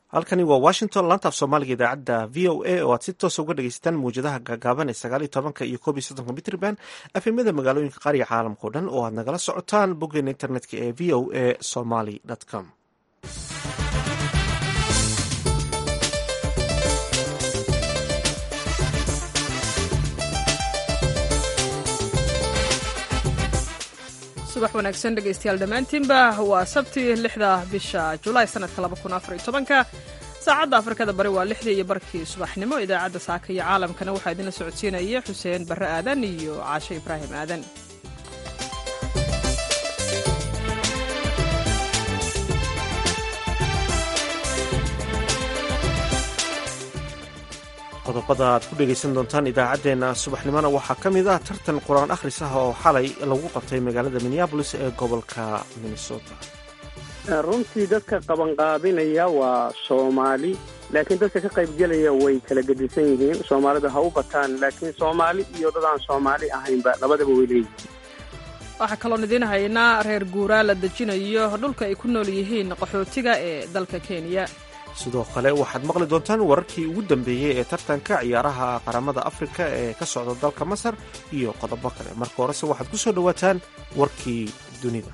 halkani waa washington laantaaf soomaaliga idaacadda v o a oo aad si toosa uga dhegeysataan mawjadaha gaagaaban ee sagaal iyo tobanka iyo koob iyo soddonka mitrban afemada magaalooyinka qaariga caalamka o dhan oo aad nagala socotaan boggeena internetka ee v o a somaly com subax wanaagsan dhegaystayaal dhammaantiinba waa sabti lixda bisha julaay sanadka laba kun afar iyo tobanka saacadda afrikada bari waa lixdii iyo barkii subaxnimo idaacadda saaka iyo caalamkana waxaa idinla socodsiinaya xuseen barre aadan iyo caashe ibraahim aadan qodobada aad ku dhegaysan doontaan idaacaddeenna subaxnimona waxaa ka mid ah tartan qur-aan akhris ah oo xalay lagu qabtay magaalada minneabolis ee gobolka minnesota runtii dadka qabanqaabinaya waa soomaali laakiin dadka ka qaybgelaya way kala gedisan yihiin soomaalida ha u bataan laakiin soomaali iyo dad aan soomaali ahaynba labadaba way leeyihiin waxaa kaloon idiin haynaa reer guuraa la dejinayo dhulka ay ku nool yihiin qaxootiga ee dalka kenya sidoo kale waxaad maqli doontaan wararkii ugu dambeeyey ee tartanka ciyaaraha qaramada afrika ee ka socda dalka masar iyo qodobo kale marka horese waxaad ku soo dhowaataan warkii dunida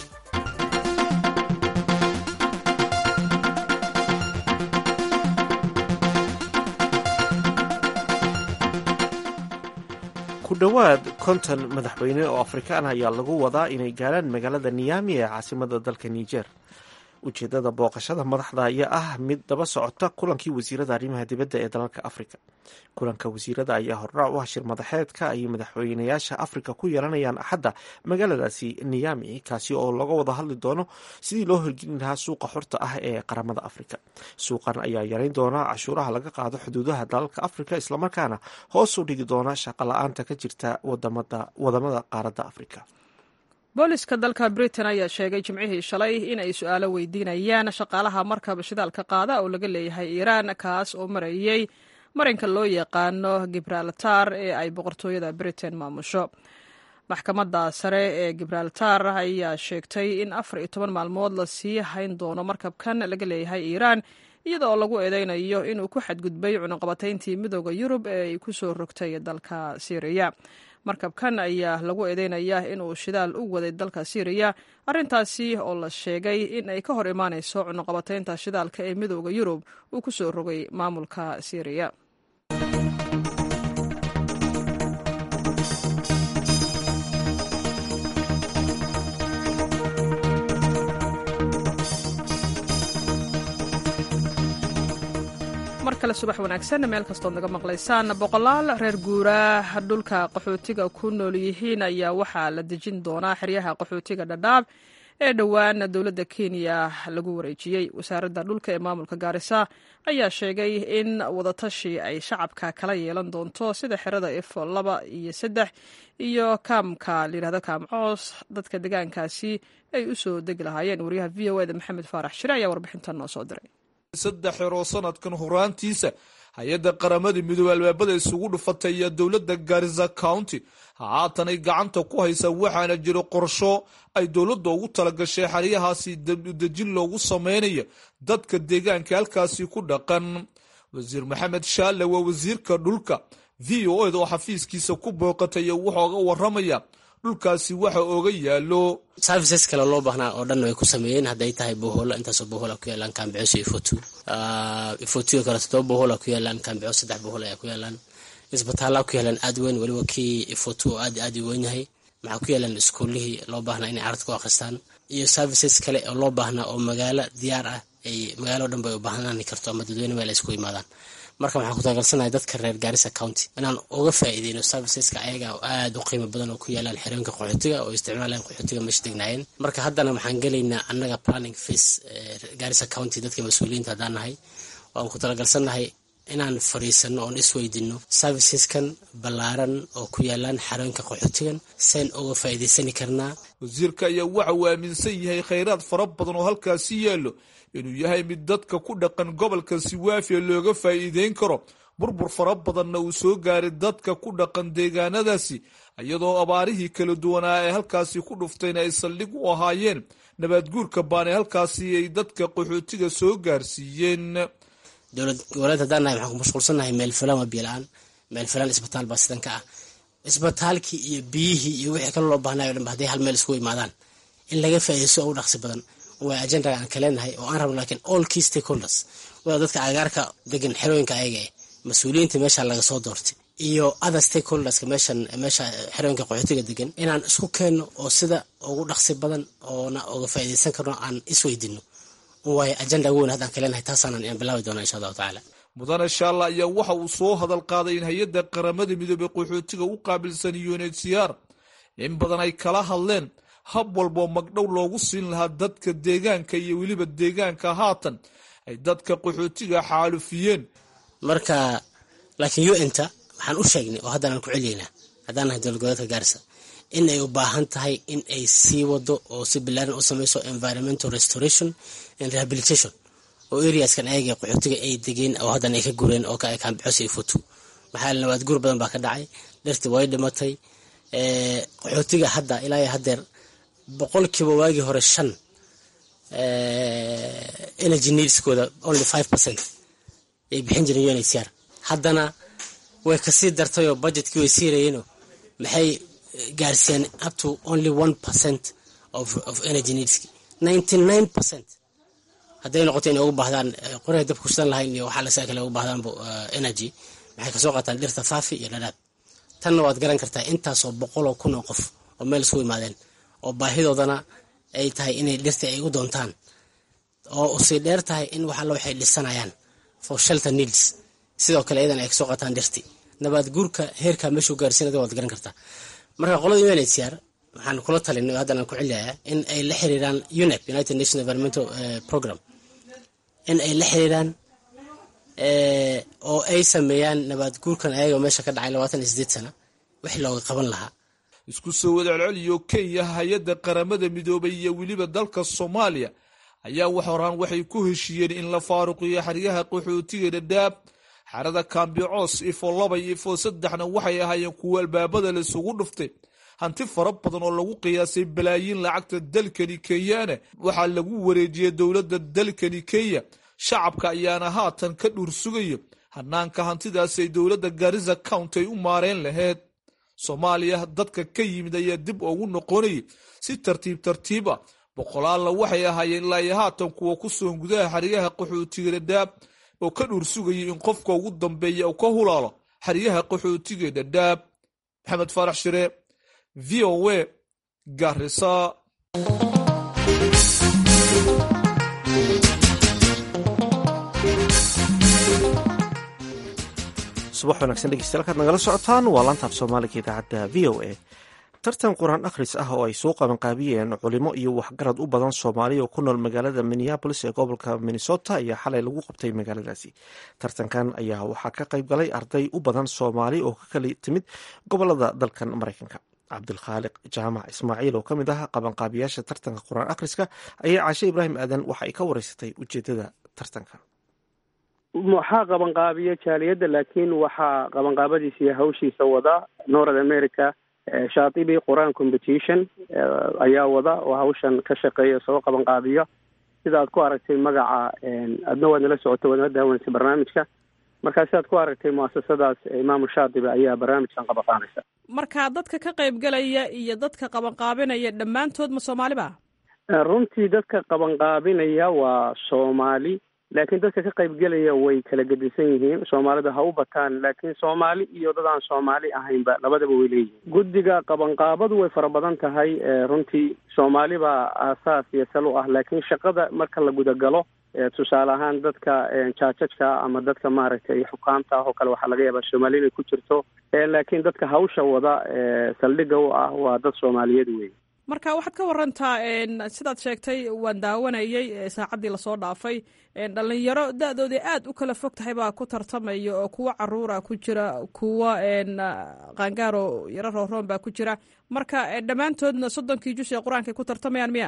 ku dhowaad konton madaxweyne oo afrikaan ayaa lagu wadaa inay gaarhaan magaalada niyami ee caasimada dalka niger ujeedada booqashada madaxda ayaa ah mid daba socota kulankii wasiirada arrimaha dibadda ee dalalka afrika kulanka wasiirada ayaa hordhac u hashir madaxeedka ay madaxweynayaasha afrika ku yeelanayaan axadda magaaladaasi niyami kaasi oo laga wada hadli doono sidii loo horgelin lahaa suuqa xorta ah ee qaramada afrika suuqan ayaa yareyn doona cashuuraha laga qaado xuduudaha dalalka afrika islamarkaana hoos u dhigi doona shaqo la-aanta ka jirta wadamada qaaradda afrika booliska dalka britain ayaa sheegay jimcihii shalay in ay su-aalo weydiinayaan shaqaalaha markaba shidaalka qaada oo laga leeyahay iiraan kaas oo marayey marinka loo yaqaano gibraltar ee ay boqortooyada britain maamusho maxkamadda sare ee gibraltar ayaa sheegtay in afar iyo toban maalmood lasii hayn doono markabkan laga leeyahay iiraan iyada oo lagu eedeynayo inuu ku xadgudbay cunuqabatayntii midooda yurub ee ay ku soo rogtay dalka syriya markabkan ayaa lagu eedeynayaa inuu shidaal u waday dalka syriya arrintaasi oo la sheegay in ay ka hor imaanayso cunuqabataynta shidaalka ee midooda yurub uu ku soo rogay maamulka syriya mar kale subax wanaagsan meel kastood naga maqlaysaan boqolaal reer guuraa dhulka qaxootiga ku nool yihiin ayaa waxaa la dejin doonaa xeryaha qaxootiga dhadhaab ee dhowaan dowladda kenya lagu wareejiyey wasaaradda dhulka ee maamulka gaarisa ayaa sheegay in wadatashi ay shacabka kala yeelan doonto sida xerada efo laba iyo saddex iyo kaamka layihahdo kaamcoos dadka degaankaasi ay u soo degi lahaayeen wariyaha v o eda maxamed faarax shire ayaa warbixintan noo soo diray saddex xeroo sanadkan horaantiisa hay-adda qaramada midoobe albaabada isugu dhufatay iyo dowladda garisa county haatanay gacanta ku haysa waxaana jiro qorsho ay dowladda ugu talagashay xeryahaasi dejin loogu samaynayo dadka deegaanka halkaasi ku dhaqan wasiir maxamed shaalle waa wasiirka dhulka v o eda oo xafiiskiisa ku booqatay wuxooga waramaya dhulkaasi waxa ooga yaalo services kale loo baahnaa oo dhan way ku sameeyeen hadday tahay boholo intaasoo bohola ku yaalaan kaambicoos iyo ifotu ifotuyo kale todoba bohola ku yaalaan kaambicoos saddex bohol ayaa ku yaalaan isbitaallaa ku yaalaan aad weyn weliba kii ifotu oo aad aad u weyn yahay maxaa ku yaalaan iskuullihii loo baahnaa inay carad ku akhristaan iyo services kale oo loo baahnaa oo magaalo diyaar ah ay magaalo dhan bay u baahnaan karto ama dadweyne meel ay isku yimaadaan marka waxaan ku taageersanahay dadka reer gaarisa county inaan uga faa'iideyno serviceska ayaga oo aada u qiimo badan oo ku yaalaan xerooyinka qaxootiga oo isticmaalaan qaxootiga meesha degnaayeen marka haddana waxaan gelaynaa annaga planning face gaarisa county dadka mas-uuliyiinta haddaan nahay waan ku talagalsannahay inaan fariisano oon isweydino serviceskan ballaaran oo ku yaalaan xerooyinka qaxootigan seen uga faa'iideysani karnaa wasiirka ayaa waxa uu aaminsan yahay khayraad fara badan oo halkaasi yaallo inuu yahay mid dadka ku dhaqan gobolka siwaafiya looga faa'iideyn karo burbur fara badanna uu soo gaaray dadka ku dhaqan deegaanadaasi iyadoo abaarihii kala duwanaa ee halkaasi ku dhuftayna ay saldhig u ahaayeen nabaadguurka baanay halkaasi ay dadka qaxootiga soo gaarsiiyeen dowlad goboleed haddaan nahay waxaan ku mashquulsannahay meel filan waa biyo la-aan meel filan isbitaal baa sidan ka ah isbitaalkii iyo biyihii iyo wixii kale loo baahnayo o dhan ba hadday hal meel isku imaadaan in laga faa'iidaysto ugu dhaqsi badan waa ajendaga aan kaleenahay oo aan rabno laakiin all key stakeholders waa dadka agaarka degan xerooyinka ayaga eh mas-uuliyiinta meesha laga soo doortay iyo other stakeholderska meeshan meesha xerooyinka qaxootiga degan inaan isku keenno oo sida ugu dhaqsi badan oona uga faa'iidaysan karno aan isweydino waayo ajenda ugu weyn haddaan kaleenahay taasaanan inaan bilaabi doona insha allahu tacaala mudane shaalla ayaa waxa uu soo hadal qaaday in hay-adda qaramada midoobey qaxootiga u qaabilsan unhcr in badan ay kala hadleen hab walboo magdhow loogu siin lahaa dadka deegaanka iyo weliba deegaanka haatan ay dadka qaxootiga xaalufiyeen marka laakiin un-ta waxaan u sheegnay oo haddaan aan ku celiyeynaa haddaan nahay dowlad goboleedka gaarisa in ay u baahan tahay in ay sii wado oo si bilaaran u sameyso environmental restoration and rehabilitation oo areaskan ayaga qaxootiga ay degeen oo haddana ay ka gureen oo kaambixos iyo futu maxaa nabaad guur badan baa ka dhacay dhirtii way dhimatay qaxootiga hadda ilaa haddeer boqolkiiba waagii hore shan energy needskooda only five percent ay bixin jireen unhcr haddana way kasii dartayoo budgetkii way siirayeenoo maxay gaarsiiyeen up to only one percent of, of energy needski ninety nine percent hadday noqoto inay ugu baahdaan qoryaha dabka kushidan lahayn iyo waxaa lasaa kale ugu baahdaan energy waxay kasoo qaataan dhirta faafi iyo dhadhaab tanna waad garan kartaa intaasoo boqoloo kun oo qof oo meel isku imaadeen oo baahidoodana ay tahay inay dhirta ay u doontaan oo usii dheer tahay in wax alla waxay dhisanayaan for shelter needs sidoo kale iyadan ay kasoo qaataan dhirti nabaad guurka heerkaa meeshuu gaarsiinada waad garan kartaa marka qolada unhcr waxaan kula talinay oo haddan aan ku celiyayaa in ay la xiriiraan unep united nation environmental program in ay la xiriiraan oo ay sameeyaan nabaad guurkan ayaga meesha ka dhacay labaatan iyo sideed sana wixii looga qaban lahaa isku soo wadcelceliyo kenya hay-adda qaramada midoobay iyo weliba dalka soomaaliya ayaa wax horaan waxay ku heshiiyeen in la faaruqiyo xeryaha qaxootiga dhadhaab xerada kaambicoos ifo laba iyo ifo saddexna waxay ahaayeen kuwo albaabada laisugu dhuftay hanti fara badan oo lagu qiyaasay balaayiin lacagta dalkani kenyaana waxaa lagu wareejiyey dowladda dalkani kenya shacabka ayaana haatan ka dhuur sugayo hanaanka hantidaasi ay dowladda garisa county ay u maareen laheyd soomaaliya dadka ka yimid ayaa dib ugu noqonayay si tartiib tartiib ah boqolaalla waxay ahaayeen ilaa iyo haatan kuwa ku sugan gudaha xeryaha qaxootiga dhadhaab oo ka dhuur sugayay in qofka ugu dambeeya uu ka hulaalo xeryaha qaxootiga dhadhaab maxamed faarax shire v o a garisa subax wanaagsan dhegeystayaal kaad nagala socotaan waa laantaaf soomaaliga idaacadda v o a tartan qur-aan akhris ah oo ay soo qabanqaabiyeen culimo iyo waxgarad u badan soomaaliya oo ku nool magaalada minneabolis ee gobolka minnesota ayaa xalay lagu qabtay magaaladaasi tartankan ayaa waxaa ka qayb galay arday u badan soomaali oo ka kala timid gobolada dalkan maraykanka cabdilkhaaliq jaamac ismaaciil oo ka mid ah qabanqaabiyaasha tartanka qur-aan akhriska ayaa caashe ibraahim aadan waxa ay ka wareysatay ujeedada tartanka waxaa qabanqaabiya jaaliyadda laakiin waxaa qabanqaabadiisa iyo hawshiisa wada north america shaatibi qur-aan competition ayaa wada oo hawshan ka shaqeeya soo qabanqaabiyo sida aad ku aragtay magaca adna waad nala socoto waad nala daawanaysa barnaamijka markaa sidaad ku aragtay muasasadaas imaamu shaatibi ayaa barnaamijkan qabanqaabeysa marka dadka ka qaybgalaya iyo dadka qabanqaabinaya dhammaantood ma soomaaliba runtii dadka qabanqaabinaya waa soomaali laakiin dadka ka qaybgelaya way kala gedisan yihiin soomaalida ha u bataan laakiin soomaali iyo dad aan soomaali ahaynba labadaba way leeyihiin guddiga qabanqaabadu way fara badan tahay runtii soomaali baa aasaas iyo sal u ah laakiin shaqada marka la gudagalo tusaale ahaan dadka jaajajka ama dadka maaragtay xukaamta ah oo kale waxaa laga yaabaa soomaali inay ku jirto laakiin dadka hawsha wada saldhigga u ah waa dad soomaaliyeed wey marka waxaad ka warantaa sidaad sheegtay waan daawanayay saacaddii lasoo dhaafay dhalinyaro da-doodii aad u kala fog tahay baa ku tartamaya oo kuwo caruura ku jira kuwo qaangaaro yaro rooroon baa ku jira marka dhammaantoodna soddonkii jus ee qur-aankay ku tartamayaan miya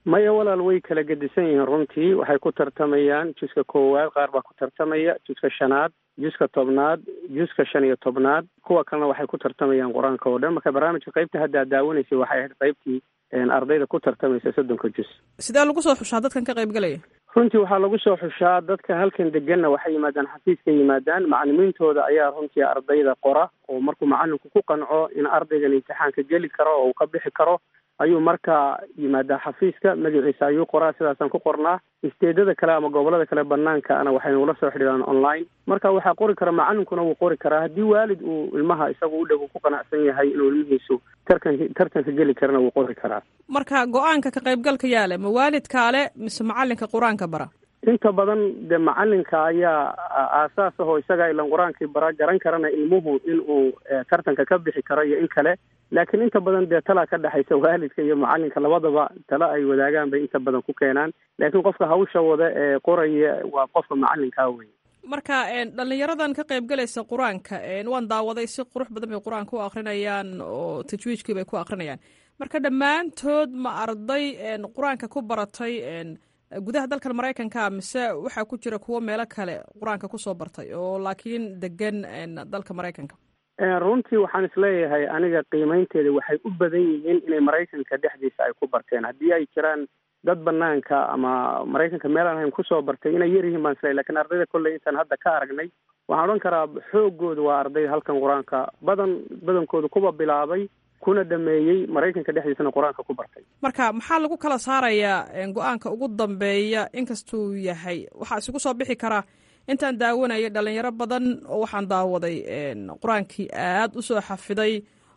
maya walaal way kala gedisan yihiin runtii waxay ku tartamayaan juska koowaad qaar baa ku tartamaya juska shanaad juska tobnaad juska shan iyo tobnaad kuwa kalena waxay ku tartamayaan qur-aanka oo dhan marka barnaamijka qaybta hadda ad daawanaysay waxay ahayd qaybtii ardayda ku tartamaysa soddonka jus sidee lagu soo xushaa dadkan ka qaybgalaya runtii waxaa lagu soo xushaa dadka halkan deganna waxay yimaadaan xafiiska yimaadaan macalimiintooda ayaa runtii ardayda qora oo markuu macalinku ku qanco in ardaygan imtixaanka geli karo oo uu ka bixi karo ayuu markaa yimaadaa xafiiska magaciisa ayuu qoraa sidaasaan ku qornaa isteedada kale ama gobolada kale banaankaana waxay nagula soo xidhiiraan online marka waxaa qori kara macalinkuna wuu qori karaa haddii waalid uu ilmaha isagu u dhow ku qanacsan yahay inuu ilmihiisu tarkan tartanka geli karana wuu qori karaa marka go-aanka ka qaybgalka yaale ma waalidkaale mise macalinka qur-aanka bara inta badan dee macalinka ayaa aasaas ahoo isaga ilan qur-aankii bara garan karana ilmuhu inuu tartanka ka bixi karo iyo in kale laakiin inta badan dee talaa ka dhexaysa waalidka iyo macalinka labadaba talo ay wadaagaan bay inta badan ku keenaan laakiin qofka hawsha wada ee qoraya waa qofka macalinkaa wey marka dhalinyaradan ka qaybgalaysa qur-aanka waan daawaday si qurux badan bay qur-aanka u akrinayaan oo tajwiijkii bay ku akrinayaan marka dhammaantood ma arday qur-aanka ku baratay gudaha dalkan maraykanka mise waxaa ku jira kuwo meelo kale qur-aanka kusoo bartay oo laakiin degan dalka maraykanka runtii waxaan isleeyahay aniga qiimeynteeda waxay u badan yihiin inay maraykanka dhexdiisa ay ku barteen haddii ay jiraan dad banaanka ama maraykanka meel aan ahayn kusoo bartay inay yar yihiin baan isleeyahy lakin ardayda kolley intaan hadda ka aragnay waxaan odhan karaa xoogooda waa arday halkan qur-aanka badan badankooda kuwa bilaabay kuna dhameeyey maraykanka dhexdiisana qur-aanka ku bartay marka maxaa lagu kala saarayaa go-aanka ugu dambeeya inkastuu yahay waxaa isugu soo bixi karaa intaan daawanayay dhalinyaro badan oo waxaan daawaday qur-aankii aad usoo xafiday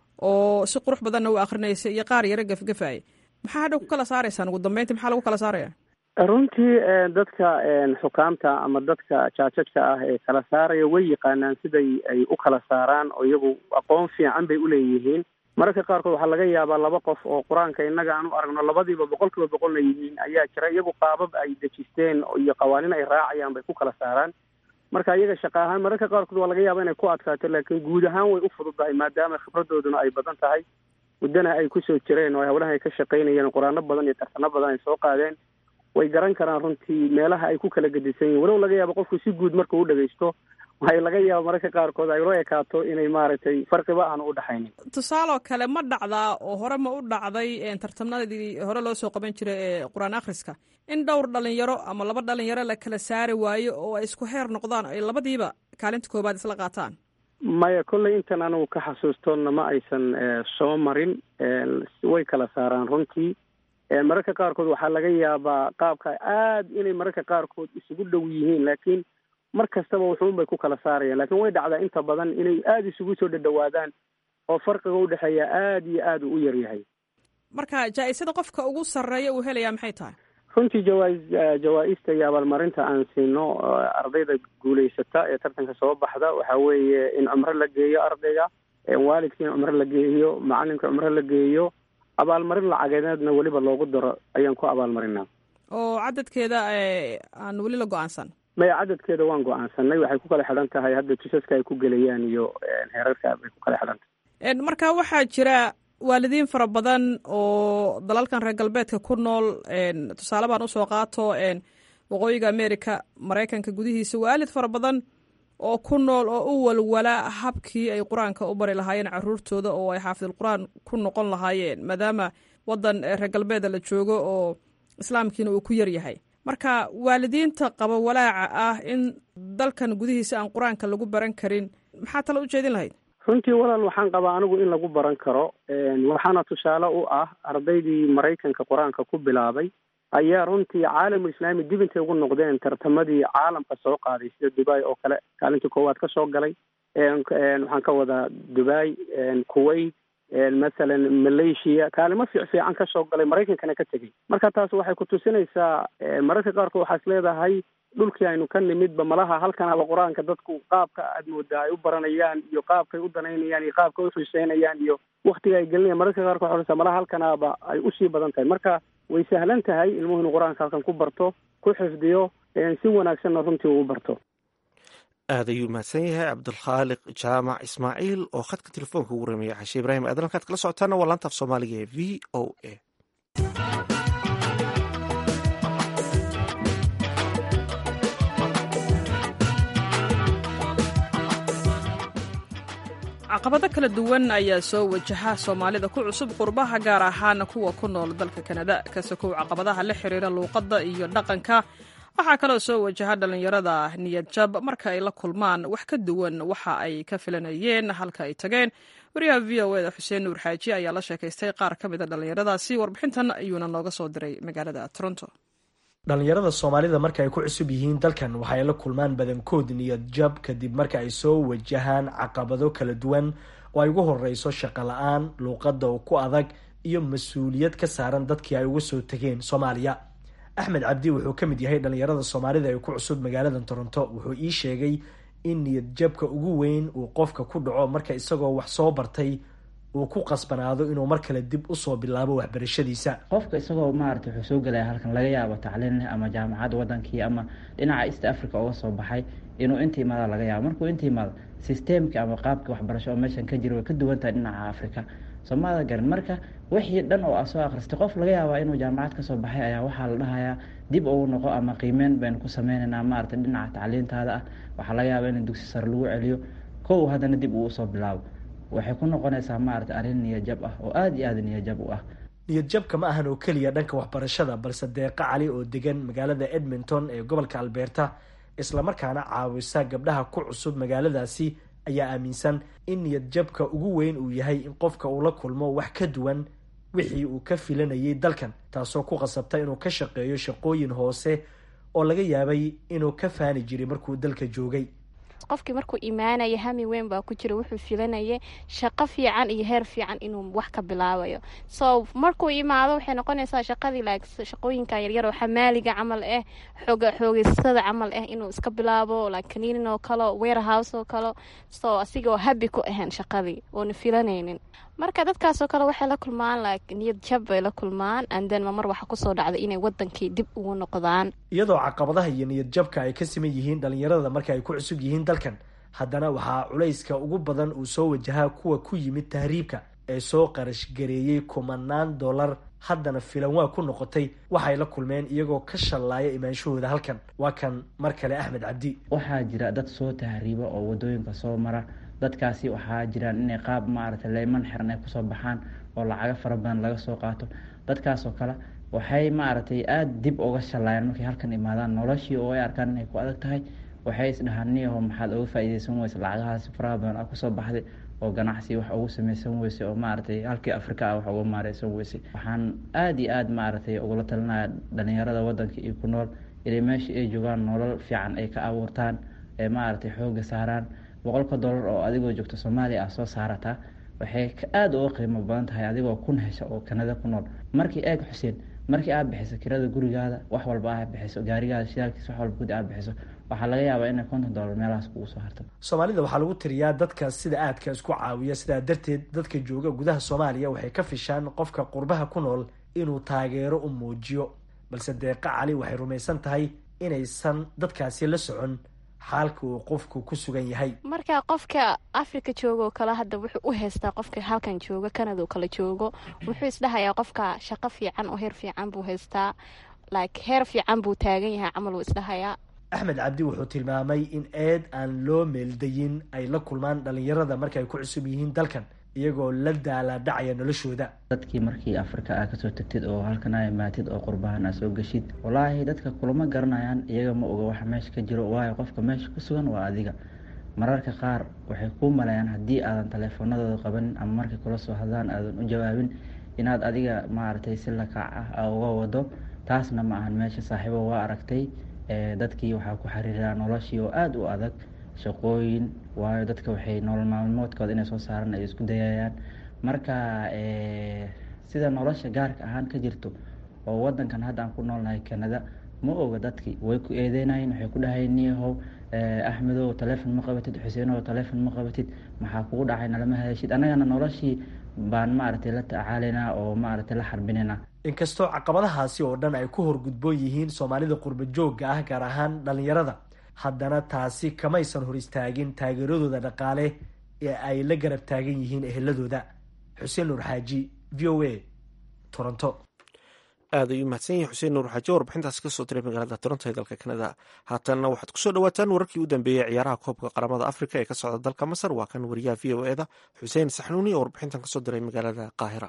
oo si qurux badanna u akrinaysay iyo qaar yaro gefgefaya maxaa hadha ku kala saaraysaan ugu dambeyntii maxaa lagu kala saaraya runtii dadka xukaamta ama dadka jaajajka ah ee kala saaraya way yaqaanaan siday ay u kala saaraan oo iyagu aqoon fiican bay uleeyihiin mararka qaarkood waxaa laga yaabaa laba qof oo qur-aanka innaga aan u aragno labadiiba boqol kiiba boqolna yihiin ayaa jira iyagu qaabab ay dejisteen iyo qawaaniin ay raacayaan bay ku kala saaraan marka iyaga shaqa ahaan mararka qaarkood waa laga yaaba inay ku adkaato laakiin guud ahaan way u fududahay maadaama khibradooduna ay badan tahay muddana ay kusoo jireen oo hawlaha ay ka shaqaynayeen qur-aano badan iyo tartano badan ay soo qaadeen way garan karaan runtii meelaha ay ku kala gedisan yihin walow laga yaabo qofku si guud markuu u dhagaysto waxay laga yaaba mararka qaarkood ay loo ekaato inay maaragtay farqiba aan u dhexaynin tusaaloo kale ma dhacdaa oo hore ma u dhacday tartamnadii hore loo soo qaban jiray ee qur-aan akhriska in dhowr dhalinyaro ama laba dhalinyaro la kala saari waayo oo ay isku heer noqdaan ay labadiiba kaalinta koobaad isla qaataan maya kolley intan anigu ka xasuustoonna ma aysan soo marin way kala saaraan runtii mararka qaarkood waxaa laga yaabaa qaabka aad inay mararka qaarkood isugu dhow yihiin laakiin mar kastaba wuxuun bay ku kala saarayaan lakin way dhacdaa inta badan inay aada isugu soo dhadhawaadaan oo farqiga udhexeeya aada iyo aada u yar yahay marka jaa-isada qofka ugu sarreeya uu helayaa maxay tahay runtii jawaa- jawaa-ista iyo abaalmarinta aan siino ardayda guulaysata ee tartanka soo baxda waxa weeye in cumro la geeyo ardayga waalidka in cumro la geeyo macalinka cumro la geeyo abaalmarin lacageedna weliba loogu daro ayaan ku abaalmarinaa oo cadadkeeda aan weli la go-aansan maya cadadkeeda waan go-aansanay waxay ku kala xidhan tahay hadda jisaska ay ku gelayaan iyo heerarka bay ku kala xidhan tahay marka waxaa jira waalidiin fara badan oo dalalkan reer galbeedka ku nool tusaale baan usoo qaato waqooyiga america maraykanka gudihiisa waalid fara badan oo ku nool oo u walwala habkii ay qur-aanka u bari lahaayeen caruurtooda oo ay xaafidulqur-aan ku noqon lahaayeen maadaama wadan reer galbeeda la joogo oo islaamkiina uu ku yar yahay marka waalidiinta qaba walaaca ah in dalkan gudihiisa aan qur-aanka lagu baran karin maxaa tale u jeedin lahayd runtii walaal waxaan qabaa anigu in lagu baran karo waxaana tusaale u ah ardaydii maraykanka qur-aanka ku bilaabay ayaa runtii caalamul islaami dib intay ugu noqdeen tartamadii caalamka soo qaaday sida dubai oo kale kaalintii koowaad ka soo galay waxaan ka wadaa dubai kuwait masalan malaysia kaalimo fiic fiican ka soo galay maraykankana ka tegey marka taas waxay ku tusinaysaa mararka qaarkood waxaa is leedahay dhulkii aynu ka nimidba malaha halkan haba qur-aanka dadku qaabka aad moodaa ay u baranayaan iyo qaabkay u danaynayaan iyo qaabkay u xiiseynayaan iyo waktiga ay gelinayaan mararka qaarkood waxaa sa malaha halkanaaba ay usii badan tahay marka way sahlan tahay ilmuhu inuu qur-aanka halkan ku barto ku xifdiyo si wanaagsanna runtii uu barto aad ayuu mahadsan yahay cabdulkhaaliq jaamac ismaaciil oo khadka telefoonka ugu ramaya xashe ibraahim aadan halkaad kala socotaana waa laantaaf soomaaliga ee v o a caqabado kala duwan ayaa soo wajaha soomaalida ku cusub qurbaha gaar ahaan kuwa ku nool dalka kanada kasakow caqabadaha la xiriira luuqadda iyo dhaqanka waxaa kaloo soo wajaha dhallinyarada niyad jab marka ay la kulmaan wax ka duwan waxa ay ka filanayeen halka ay tageen wariyaha v o eda xuseen nuur xaaji ayaa la sheekaystay qaar ka mid a dhallinyaradaasi warbixintan ayuuna nooga soo diray magaalada toronto dhallinyarada soomaalida marka ay ku cusub yihiin dalkan waxay la kulmaan badankood niyad jab kadib marka ay soo wajahaan caqabado kala duwan oo ay ugu horeyso shaqo la-aan luuqadda oo ku adag iyo mas-uuliyad ka saaran dadkii ay uga soo tegeen soomaaliya axmed cabdi wuxuu ka mid yahay dhallinyarada soomaalida ee ku cusub magaalada toronto wuxuu ii sheegay in niyad jabka ugu weyn uu qofka ku dhaco marka isagoo wax soo bartay uu ku qasbanaado inuu mar kale dib usoo bilaabo waxbarashadiisa qofka isagoo maarata wuxuu soo gelaya halkan laga yaabo tacliin leh ama jaamacad wadankii ama dhinaca east africa uga soo baxay inuu inta imaada laga yaabo markuu inta imaado systemki ama qaabka waxbarasho oo meeshan ka jira way ka duwan tahay dhinaca africa soomaalida garan marka wixii dhan oo a soo akhristay qof laga yaabaa inuu jaamacad kasoo baxay ayaa waxaa la dhahayaa dib ugu noqo ama qiimeyn baynu ku sameyneynaa maarata dhinaca tacliintaada ah waxaa laga yaabaa in dugsi sare lagu celiyo kow haddana dib uu usoo bilaabo waxay ku noqonaysaa maarata arrin niyajab ah oo aada iyo aada niyajab u ah niyad jabka ma ahan oo keliya dhanka waxbarashada balse deeqa cali oo degan magaalada edmonton ee gobolka albeerta islamarkaana caawisa gabdhaha ku cusub magaaladaasi ayaa aaminsan in niyad jabka ugu weyn uu yahay in qofka uu la kulmo wax ka duwan wixii uu ka filanayay dalkan taasoo ku qasabta inuu ka shaqeeyo shaqooyin hoose oo laga yaabay inuu ka faani jiray markuu dalka joogay qofkii markuu imaanaya hami weyn baa ku jira wuxuu filanayay shaqo fiican iyo heer fiican inuu wax ka bilaabayo so markuu imaado waxay noqonaysaa shaqadii like shaqooyinka yaryar oo xamaaliga camal ah xooga xoogeystada camal ah inuu iska bilaabo like cleaning oo kale warehouse oo kale so asigoo habi ku ahayn shaqadii oona filanaynin marka dadkaasoo kale waxay la kulmaan like niyad jab bay la kulmaan anden mamar waxa kusoo dhacday inay wadankii dib ugu noqdaan iyadoo caqabadaha iyo niyad jabka ay ka siman yihiin dhalinyarada marka ay ku cusub yihiin dalkan haddana waxaa culayska ugu badan uu soo wajahaa kuwa ku yimid tahriibka ee soo qarash gareeyey kumanaan dollar haddana filan waa ku noqotay waxay la kulmeen iyagoo ka shallaaya imaanshahooda halkan waa kan mar kale axmed cabdi waxaa jira dad soo tahriiba oo wadooyinka soo mara dadkaasi waxaa jiraan inay qaab maaragtay leyman xiran ay kusoo baxaan oo lacago fara badan laga soo qaato dadkaasoo kale waxay maaragtay aada dib uga shallaayaan markay halkan imaadaan noloshii oo ay arkaan inay ku adag tahay waxay isdhahaan niyaho maxaad uga faa-ideysan weyse lacagahaasi faraha badan aa kusoo baxday oo ganacsi wax ugu sameysan weyse oo maaragtay halkii afrika ah wax uga maareysan weyse waxaan aada iyo aada maaragtay ugula talinaya dhalinyarada wadanka iyo ku nool inay meesha ay joogaan nolol fiican ay ka abuurtaan ee maaragtay xooga saaraan boqolka dollar oo adigoo joogto soomaaliya ah soo saarataa waxay aada uga qiimo badan tahay adigoo kun hesha oo kanada ku nool markii eeg xuseen markii aad bixiso kirada gurigaada wax walba aad bixiso gaarigaada shidaalkiisa wax walba gudi aad bixiso waxaa laga yaabaa inay konton dollar meelahaas kugu soo harto soomaalida waxaa lagu tiriyaa dadka sida aadka isku caawiya sidaa darteed dadka jooga gudaha soomaaliya waxay ka fishaan qofka qurbaha ku nool inuu taageero u muujiyo balse deeqa cali waxay rumaysan tahay inaysan dadkaasi la socon xaalka uu qofku ku sugan yahay marka qofka africa joogo kale hadda wuxuu u haystaa qofka halkan joogo canada kale joogo wuxuu isdhahayaa qofka shaqo fiican oo heer fiican buu haystaa like heer fiican buu taagan yahay camal uu isdhahayaa axmed cabdi wuxuu tilmaamay in eed aan loo meeldayin ay la kulmaan dhalinyarada marka ay ku cusub yihiin dalkan iyagoo la daalaadhacaya noloshooda dadkii markii afrika aa kasoo tagtid oo halkan aa imaatid oo qurbahan aa soo geshid wallaahi dadka kulama garanayaan iyaga ma oga waxa meesha ka jiro waayo qofka meesha ku sugan waa adiga mararka qaar waxay kuu maleeyaan haddii aadan taleefoonadooda qabanin ama markay kula soo hadlaan aadan u jawaabin inaad adiga maaragtay si lakaac ah aa uga wado taasna ma ahan meesha saaxiibo waa aragtay dadkii waxaa ku xiriiraa noloshii oo aada u adag shaqooyin waayo dadka waxay nolol maalmoodkooda inay soo saaran ay isku dayayaan marka sida nolosha gaarka ahaan ka jirto oo wadankan hadda aan ku noolnahay canada ma oga dadkii way ku eedeynayeen waxay ku dhahayen niyahow axmedow taleefon ma qabatid xuseenow taleefon ma qabatid maxaa kugu dhacay nalama hadashid annagana noloshii baan maaragtay la tacaalaynaa oo maaragtay la xarbinaynaa inkastoo caqabadahaasi oo dhan ay ku horgudboon yihiin soomaalida qurba joogga ah gaar ahaan dhalinyarada haddana taasi kamaysan hor istaagin taageeradooda dhaqaale ee ay la garab taagan yihiin eheladooda xuseen nuur xaaji v o a toronto aad ayuu mahadsan yahay xuseen nuur xaaje warbixintaasi ka soo diray magaalada toronto ee dalka kanada haatanna waxaad kusoo dhawaataan wararkii u dambeeyey ciyaaraha koobka qaramada afrika ee ka socda dalka masar waa kan wariyaha v o eda xuseen saxnuuni oo warbixintan kasoo diray magaalada qaahira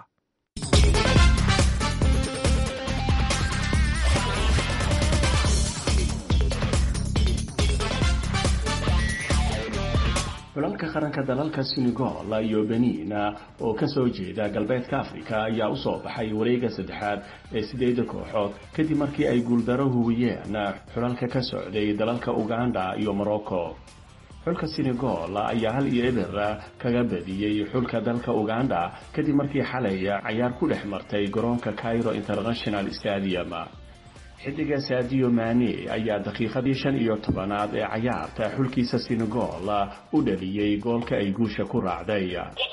xulalka qaranka dalalka senegal iyo benin oo kasoo jeeda galbeedka afrika ayaa usoo baxay wareega saddexaad ee sideeda kooxood kadib markii ay guuldaro huwiyeen xulalka ka socday dalalka uganda iyo morocco xulka senegal ayaa hal iyo eber kaga badiyey xulka dalka uganda kadib markii xalay cayaar ku dhex martay garoonka cairo international stadium xidiga sadio mane ayaa daqiiqadii shan iyo tobanaad ee cayaarta xulkiisa senegal u dhaliyey goolka ay guusha ku raacday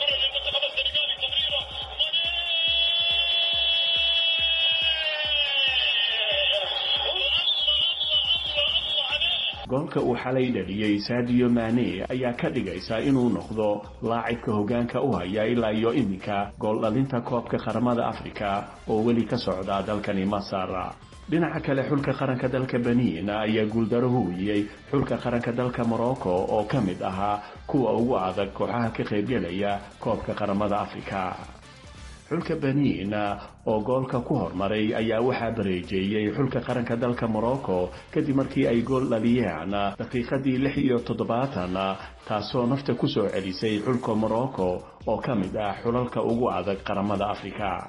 goolka uu xalay dhaliyey sadio mane ayaa ka dhigaysa inuu noqdo laacibka hogaanka u haya ilaa iyo iminka gool dhalinta koobka qaramada afrika oo weli ka socda dalkani masar dhinaca kale xulka qaranka dalka benin ayaa guuldaro huwiyey xulka qaranka dalka morocco oo ka mid ahaa kuwa ugu adag kooxaha ka qaybgelaya koobka qaramada afrika xulka benin oo goolka ku hormaray ayaa waxaa bareejeeyey xulka qaranka dalka morocco kadib markii ay gool dhaliyeen daqiiqadii lix iyo toddobaatan taasoo nafta kusoo celisay xulka morocco oo ka mid ah xulalka ugu adag qaramada afrika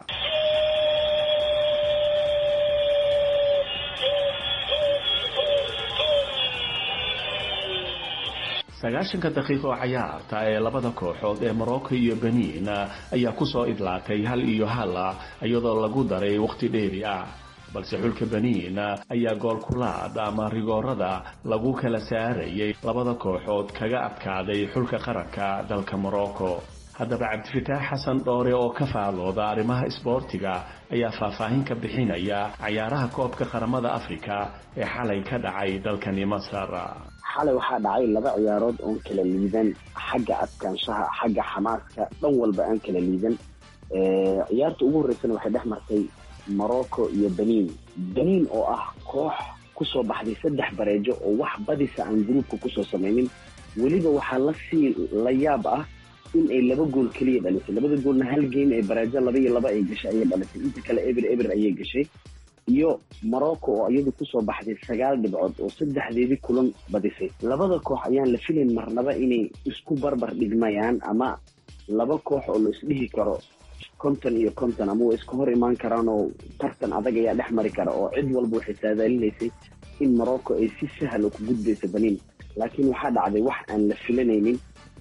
sagaashanka daqiiqo oo cayaarta ee labada kooxood ee morocco iyo benin ayaa kusoo idlaatay hal iyo hal iyadoo lagu daray waqti dheeri ah balse xulka benin ayaa goolkulaad ama rigoorada lagu kala saarayay labada kooxood kaga adkaaday xulka qaranka dalka morocco haddaba cabdifataax xasan dhoore oo ka faalooda arrimaha isboortiga ayaa faahfaahin ka bixinaya cayaaraha koobka qaramada afrika ee xalay ka dhacay dalkani masar xalay waxaa dhacay laba ciyaarood oon kala liidan xagga adkaanshaha xagga xamaaska dhan walba aan kala liidan ciyaarta ugu horreysana waxay dhex martay morocco iyo benin benin oo ah koox kusoo baxday saddex bareejo oo wax badisa aan gruubka kusoo samaynin weliba waxaa lasii la yaab ah in ay laba gool keliya dhalisay labada goolna hal game ee bareejo laba iyo laba ay gashay ayay dhalisay inta kale eber eber ayay gashay iyo morocco oo iyadu kusoo baxday sagaal dhibcood oo saddexdeedii kulan badisay labada koox ayaan la filayn marnaba inay isku barbar dhigmayaan ama laba koox oo la isdhihi karo konton iyo konton ama way iska hor imaan karaan oo tartan adag ayaa dhex mari kara oo cid walba waxay saadaalinaysay in morocco ay si sahla ku gudbayso benin laakiin waxaa dhacday wax aan la filanaynin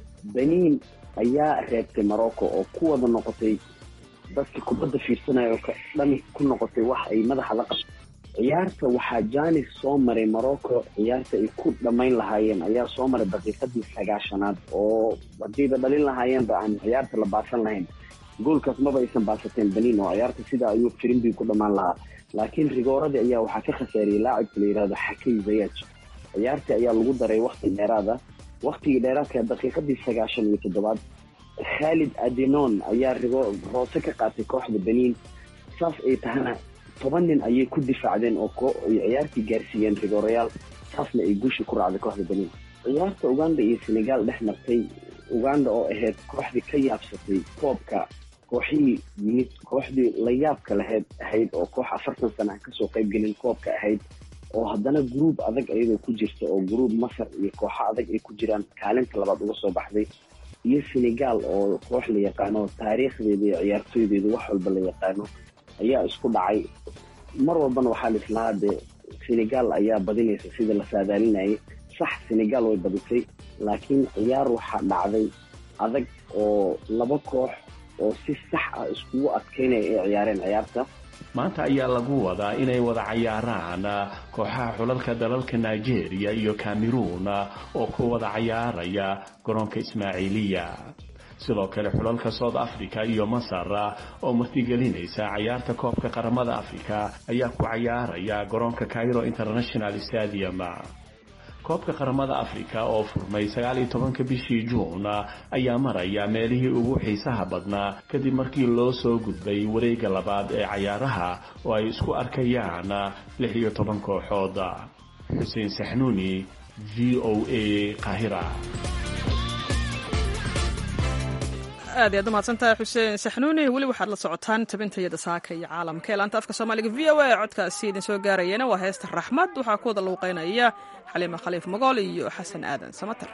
benin ayaa reebtay morocco oo ku wada noqotay dadka kubadda fiirsanaya oo dhami ku noqotay wax ay madaxa la qabto ciyaarta waxaa janis soo maray morocco ciyaarta ay ku dhammayn lahaayeen ayaa soo maray daqiiqadii sagaashanaad oo haddiiba dhalin lahaayeenba aan ciyaarta la baasan lahayn goolkaas maba aysan baasateen benin oo ciyaarta sidaa ayuu firimbi ku dhammaan lahaa laakiin rigooradii ayaa waxaa ka khasaariyey laacibka la yihahdo xakay zayaaj ciyaartii ayaa lagu daray wakti dheeraada waktigii dheeraadka daqiiqadii sagaashan iyo toddobaad khaalid adenon ayaa rigo roose ka qaatay kooxda benin saas ay tahana toban nin ayay ku difaacdeen oo ay ciyaartii gaarsiiyeen rigoorayaal saasna ay guusha ku raacday kooxda benin ciyaarta uganda iyo senegal dhex martay uganda oo ahayd kooxdii ka yaabsatay koobka kooxihii yimid kooxdii la yaabka lahayd ahayd oo koox afartan sana aan kasoo qaybgelin koobka ahayd oo haddana gruub adag iyadoo ku jirta oo gruub masar iyo kooxo adag ay ku jiraan kaalinta labaad uga soo baxday iyo senegal oo koox la yaqaano taariikhdeeda iyo ciyaartooydeeda wax walba la yaqaano ayaa isku dhacay mar walbana waxaa la islahaa dee senegal ayaa badinaysa sida la saadaalinayay sax senegal way badisay laakiin ciyaar waxaa dhacday adag oo laba koox oo si sax ah iskugu adkaynaya ay ciyaareen ciyaarta maanta ayaa lagu wadaa inay wada cayaaraan kooxaha xulalka dalalka nigeria iyo cameroon oo ku wada cayaaraya garoonka ismaaciiliya sidoo kale xulalka south africa iyo masar oo martigelinaysa cayaarta koobka qaramada africa ayaa ku cayaaraya garoonka cairo international stadium koobka qaramada afrika oo furmay sagaal iyo tobanka bishii juun ayaa maraya meelihii ugu xiisaha badnaa kadib markii loo soo gudbay wareega labaad ee cayaaraha oo ay isku arkayaan lix iyo toban kooxood xuseen saxnuuni v o a qahira aad ayaad umahadsantahay xuseen saxnuuni weli waxaad la socotaan tabintayada saaka iyo caalamka ee laanta afka soomaaliga v o a codkaasi idin soo gaarayana waa heesta raxmad waxaa ku wada luuqeynaya xaliima khaliif magool iyo xasan aadan samater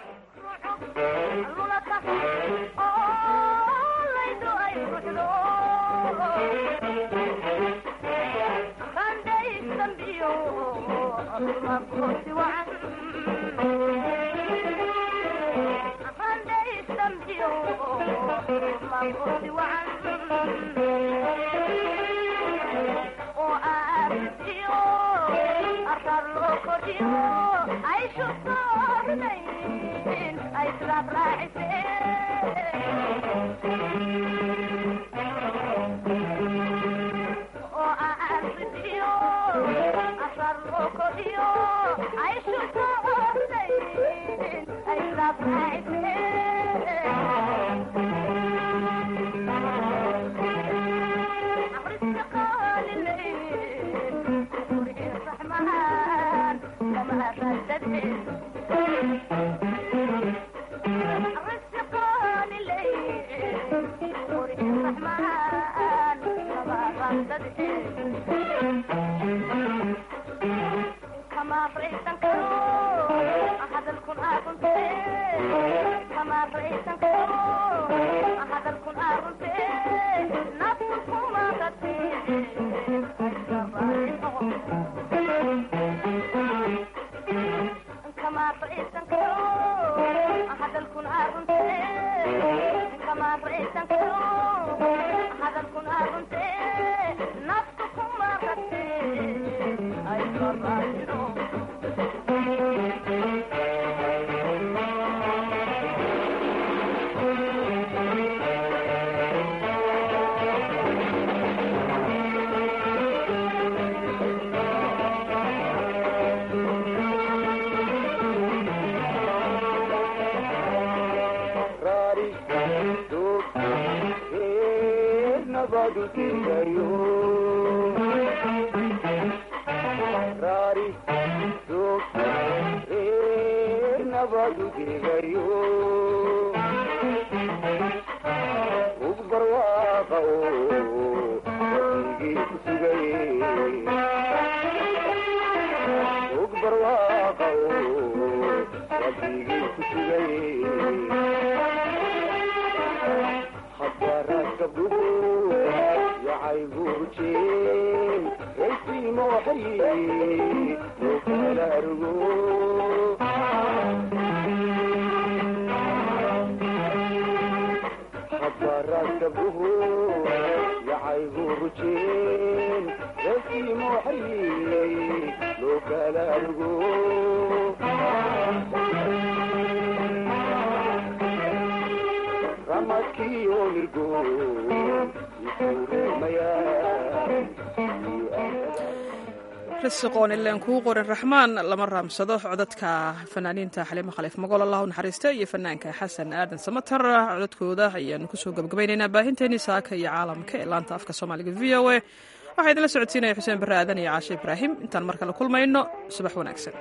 risiqoon ileen kuu qorin raxmaan lama raamsado codadka fanaaniinta xaliimo khaliif magool allah u naxariista iyo fanaanka xasan aadan samatar codadkooda ayaanu kusoo gabgabaynaynaa baahinteenii saaka iyo caalamka ee laanta afka soomaaliga v o a waxaa idinla socodsiinaya xuseen barre aadan iyo caashe ibraahim intaan mar kale kulmayno subax wanaagsan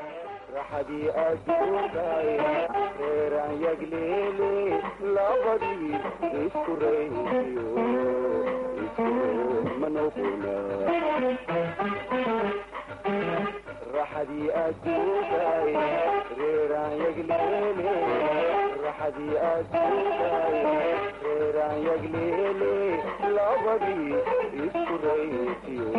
raxadii aduugaay reeraan yagleele raxadii aduugaay reeraan yagleele labadii isku raytiyo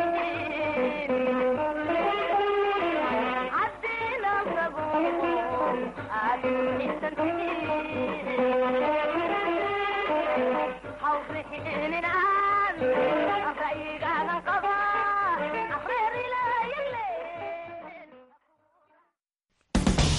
Thank you. hawrixinin aan ra'yigaadan qabo